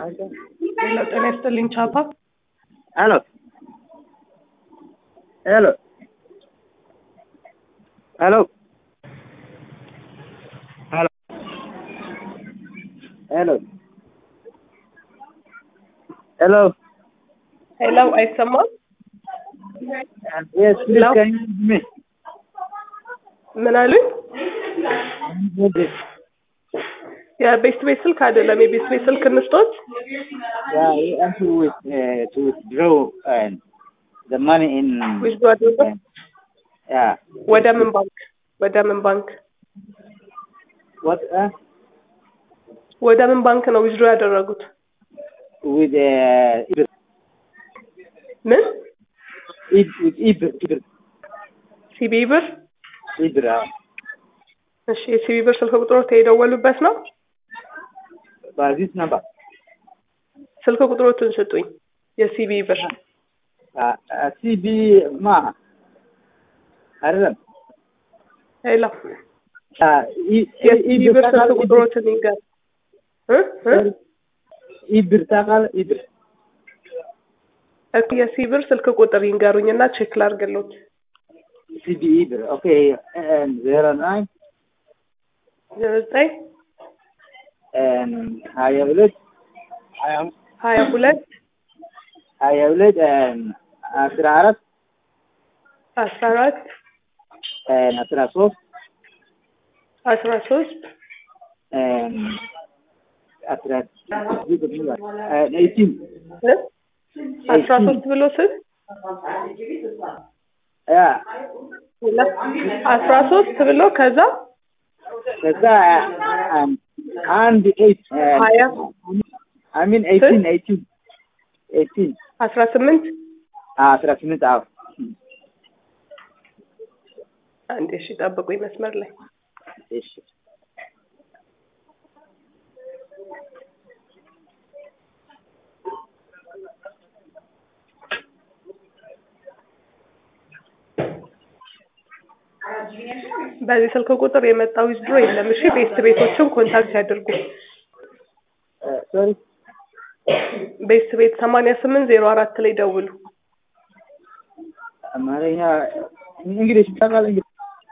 ሄሎ ጤና ይስጥልኝ ቻፓ ሄሎ ሄሎ ሄሎ ሄሎ ሄሎ ሄሎ ሄሎ አይሰማም yes please Hello? can you hear me ምን አሉኝ የቤስት ቤት ስልክ አይደለም የቤስት ቤት ስልክ እንስጦት yeah we have to with, uh, to withdraw uh, the money in ዊዝዶ አድርጎ yeah ወደ ምን ባንክ ወደ ምን ባንክ what uh, ወደ ምን ባንክ ነው ዊዝዶ ያደረጉት with uh, Ibr, ምን Ib- with Ibr, Ibr, ሲቢ ብር Ibr, uh, እሺ የሲቢ ብር ስልክ ቁጥሮት የደወሉበት ነው by this number ስልክ ቁጥሮቱን ስጡኝ የሲቢ ብር uh, uh, CB ما አይደለም ሄሎ uh, I- የሲቢ Ibr ብር ስልክ ታውቃለህ? ቁጥሮትን ይንገር እ እ ኢብር ታውቃለህ? ኢብር እኮ የሲቢ ብር ስልክ ቁጥር ይንገሩኝና ቼክ ላድርግሎት ሲቢ ኢብር ኦኬ ዜሮ ናይን ዘጠኝ ሀያ ሁለት ሀያ ሁለት ሀያ ሁለት አስራ አራት አስራ አራት አስራ ሶስት አስራ ሶስት አስራ ኤይቲን እ? አስራ ሶስት ብሎ ስል ያ አስራ ሶስት ብሎ ከዛ ከዛ አንድ ኤይት ሀያ አይ ሚን ኤይቲን ኤይቲን ኤይቲን አስራ ስምንት አስራ ስምንት አዎ አንዴ እሺ ጠብቁኝ መስመር ላይ እሺ በዚህ ስልክ ቁጥር የመጣ ዊዝድሮ የለም እሺ ቤስት ቤቶችን ኮንታክት ያድርጉ ሶሪ ቤስት ቤት ሰማንያ ስምንት ዜሮ አራት ላይ ደውሉ አማርኛ እንግሊሽ ታውቃለህ እንግሊሽ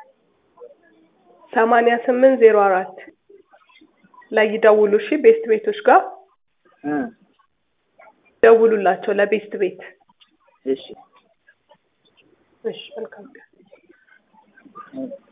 ሰማንያ ስምንት ዜሮ አራት ላይ ይደውሉ እሺ ቤስት ቤቶች ጋር እ ደውሉላቸው ለቤስት ቤት እሺ እሺ መልካም ቀን እ